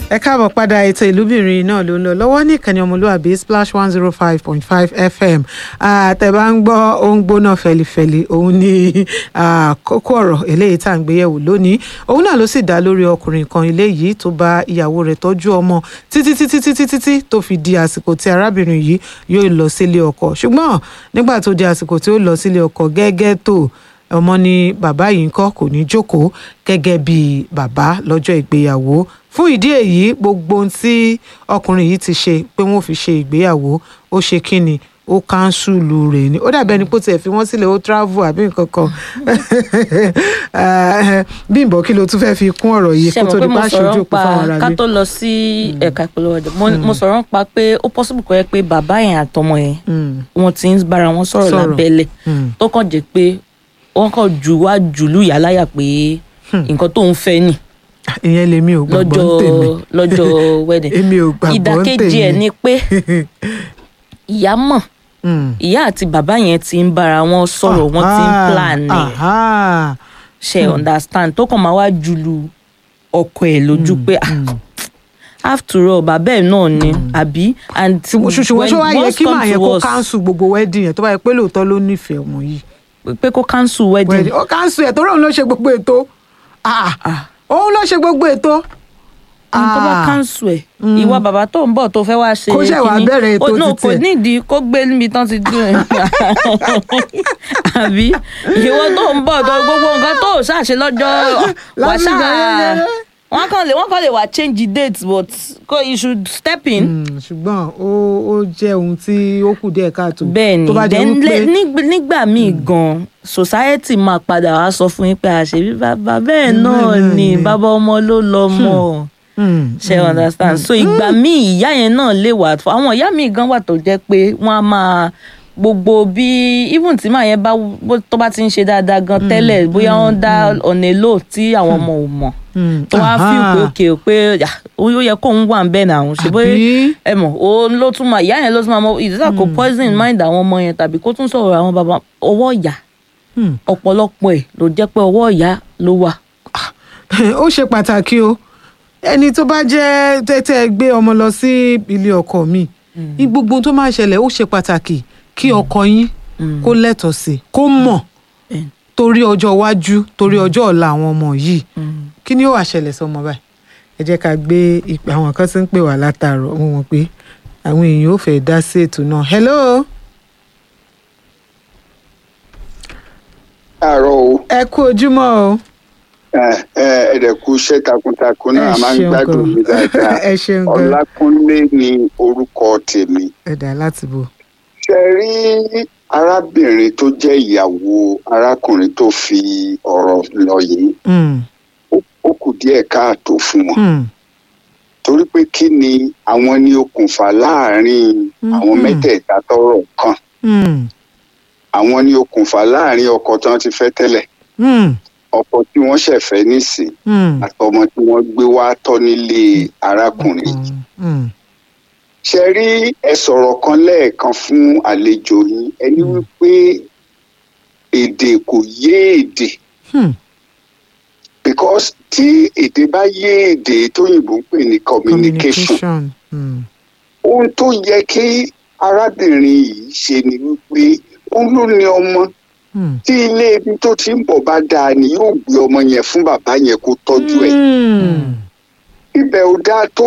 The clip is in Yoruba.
ẹ káàbọ̀ padà ètò ìlúbìnrin náà ló ń lọ lọ́wọ́ ní ìkànnì ọmọlúwàbí splash one zero five point five fm àtẹ̀bá ń gbọ́ ohun gbóná fẹlifẹli òun ní kókó ọ̀rọ̀ eléyìí tá à ń gbéyẹ̀wò lónìí òun náà ló sì dá lórí ọkùnrin kan eléyìí tó bá ìyàwó rẹ̀ tọ́jú ọmọ títí títí títí títí tó fi di àsìkò tí arábìnrin yìí yóò lọ sílé ọkọ ṣùgbọ́n nígbà tó di àsìkò tí ó lọ sílé ọkọ gẹ́gẹ́ tó ọmọ ní bàbá yìí ń kọ́ kò ní jókòó gẹ́gẹ́ bí bàbá lọ́jọ́ ìgbéyàwó fún ìdí èyí gbogbo ohun tí ọkùnrin yìí ti ṣe pé wọ́n fi ṣe ìgbéyàwó ó ṣe kí ni ó káńsùlù rẹ̀ ni ó dàbí ẹni pé ó tiẹ̀ fi wọ́n sílẹ̀ ó travel àbí nǹkan kan Bímbọ́ kí ló tún fẹ́ fi kún ọ̀rọ̀ yìí kó tó di bá ṣojú òpó fáwọn ará ká tó lọ sí ẹ̀ka ìpolówó ọjà mo sọ̀rọ̀ nípa pé ó possible kó yẹ pé bàbá yẹn àtọmọ yẹn wọ́n ti ń bára wọn sọ̀rọ̀ lábẹ́lẹ̀ tó kàn jẹ́ pé wọ́n kàn jù wá jùlù yà láyà pé nǹkan tó ń fẹ́ nì ìyẹn lèmi ò gbàgbọ́ ń tèmi lọ́jọ́ wedding èmi ò gbàgbọ́ ń tèmi ìdàkejì ẹ̀ ni pé ìyá mọ̀ ìyá àti bàbá yẹn ti ń bára wọn sọ̀rọ̀ wọ́n ti ń plan ẹ̀ ṣe understand tó kàn máa wá jùlù ọkọ ẹ̀ lójú pé after all bàbá ẹ̀ náà ni àbí and ṣùṣùwọ́n ṣé wàá yẹ kí màá yẹ kó cancel gbogbo wedding yẹn tó bá yẹ pé lóòótọ́ ló nífẹ̀ẹ́ ọmọ yìí pé kó cancel wedding. ó cancel ẹ̀ tó rọ̀ ló ṣe gbogbo ètò òun ló ṣe gbogbo ètò. ohun tó bá cancel ẹ̀ ìwọ bàbá tó ń bọ̀ tó fẹ́ wá ṣe kó ṣe wàá bẹ̀rẹ̀ ètò títẹ̀ kò nídìí kó gbé níbi tán ti dùn ẹ̀ àbí ìwọ tó ń bọ̀ tó gbogbo nǹkan tó ṣàṣe lọ́jọ́ wàṣà wọ́n kàn lè wọ́n kàn lè wá change the date but ko you should step in. ṣùgbọ́n ó ó jẹ́ ohun tí ó kù díẹ̀ káàtó. bẹ́ẹ̀ni then nígbà míì gan society máa padà wá sọ fún yín pé àṣebí bàbá bẹ́ẹ̀ náà ni bàbá ọmọ ló lọ mọ́ ṣe understand so ìgbà míì ìyá yẹn náà lè wà àwọn ìyá míì gan wà tó jẹ́ pé wọ́n á máa gbogbo bí even tí màá yẹn bá tó bá ti ń ṣe dáadáa gan tẹ́lẹ̀ bóyá wọ́n dá ọ̀nà èlò tí àwọn ọmọ ò mọ̀ tó wá fi pé òkè pé ó yẹ kóun wà ń bẹ́ẹ̀ náà àwọn ṣe bóyá ẹ mọ̀ ó ló tún máa ìyá yẹn ló tún máa mọ ìdílé kò poison mind àwọn ọmọ yẹn tàbí kó tún sọ̀rọ̀ àwọn bàbá ọwọ́ ìyá ọ̀pọ̀lọpọ̀ ẹ̀ ló jẹ́ pé ọwọ́ ìyá ló wà. ó ṣe pàtàkì o ẹni tó bá jẹ́ tẹ́tẹ́ gbé ọmọ lọ sí ilé ọkọ mi gbogbo tó máa ṣẹlẹ̀ ó ṣe pàtàkì kí ọkọ yín kó lẹ́tọ̀ọ́ sí kó mọ̀ torí ọjọ́ iwájú torí ọjọ́ ọ̀la àwọn ọmọ yìí kí ni ó wà ṣẹlẹ̀ sọmọ báyìí ẹ jẹ́ ká gbé ìpè àwọn kan tí ń pè wá látàárọ̀ wọ́n mọ̀ pé àwọn èèyàn ò fẹ́ dá sí ètò náà hello. káàárọ̀ o. ẹ kú ojúmọ́ o. ẹ ẹ ẹ̀dẹ̀kú iṣẹ́ takuntakun náà máa ń gbádùn mi dáadáa ẹ ṣeun gan. ọlákúnlé ni orúkọ tèmi. ẹ dà láti bò. ṣe rí arábìnrin tó jẹ́ ìyàwó arákùnrin tó fi ọ̀rọ̀ lọ yìí ó kù díẹ̀ káàtó fún wọn torí pé kí ni àwọn ní okùnfà láàrin àwọn mẹ́tẹ̀ẹ̀ta tọ́rọ̀ kàn àwọn ní okùnfà láàrin ọkọ tí wọ́n ti fẹ́ tẹ́lẹ̀ ọkọ tí wọ́n ṣẹ̀ fẹ́ nísìn àtọmọ tí wọ́n gbé wá tọ́ nílé arákùnrin yìí ṣe rí ẹ sọ̀rọ̀ kan lẹ́ẹ̀kan fún àlejò yín ẹni wípé èdè kò yé èdè because tí èdè bá yé èdè tóyìnbó ń pè ní communication ohun tó yẹ kí arábìnrin yìí ṣe ni wípé òun ló ní ọmọ tí ilé ibi tó ti ń bọ̀ bá dáa ni yóò gbé ọmọ yẹn fún bàbá yẹn kó tọ́jú ẹ̀ ibẹ̀ ò dáa tó